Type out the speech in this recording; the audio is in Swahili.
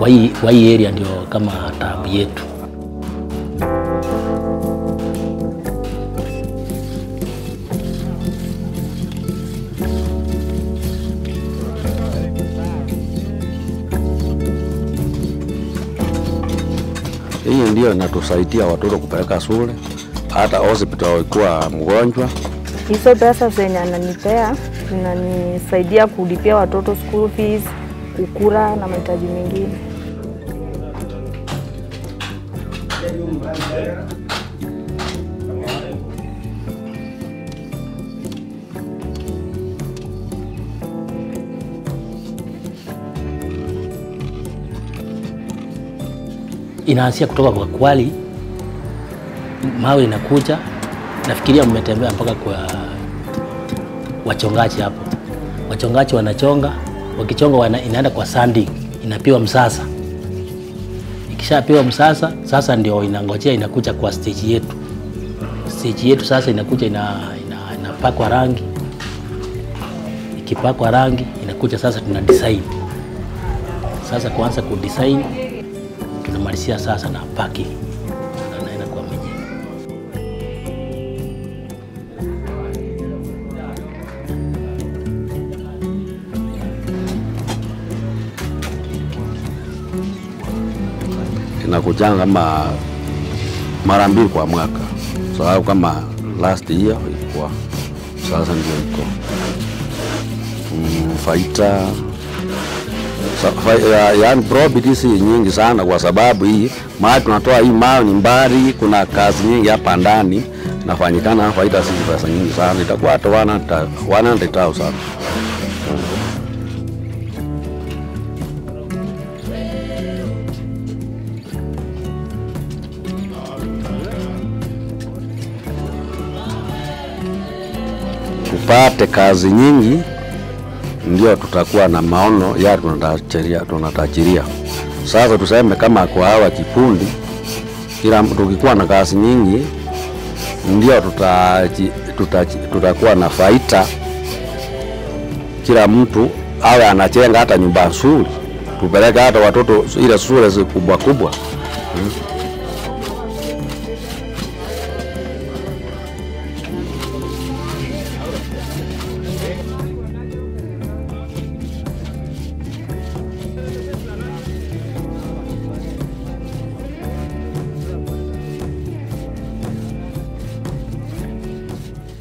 hii, kwa hii area ndio kama taabu yetu. Hii ndio inatusaidia watoto kupeleka shule, hata hospital ikuwa mgonjwa. Hizo pesa zenye ananipea zinanisaidia kulipia watoto school fees, kukula na mahitaji mengine. Inaanzia kutoka kwa kwali, mawe inakuja. Nafikiria mmetembea mpaka kwa wachongaji hapo. Wachongaji wanachonga, wakichonga wana, inaenda kwa sanding, inapiwa msasa. Ikishapiwa msasa, sasa ndio inangojea inakuja kwa stage yetu. Stage yetu sasa inakuja ina, ina, inapakwa rangi. Ikipakwa rangi inakuja sasa tuna design. Sasa kuanza ku design tunamalizia sasa na packing. Anaenda kwa mwenyewe. Inakujanga kama mara mbili kwa mwaka, sababu kama last year ilikuwa, sasa ndio iko mm, faita Sa- fa- ya- yaani profit si nyingi sana, kwa sababu hii mahali tunatoa hii mawe ni mbali, kuna kazi nyingi hapa ndani nafanyikana, faida si pesa nyingi sana, itakuwa hata 100 100,000 tupate kazi nyingi ndio tutakuwa na maono ya tunatachiria, tunatachiria. Sasa tuseme kama kwa hawa kikundi, kila mtu tukikuwa na kazi nyingi ndio tutaji- tutaji- tutakuwa na faida, kila mtu awe anachenga hata nyumba nzuri, tupeleke hata watoto ile shule zi kubwa kubwa. Hmm.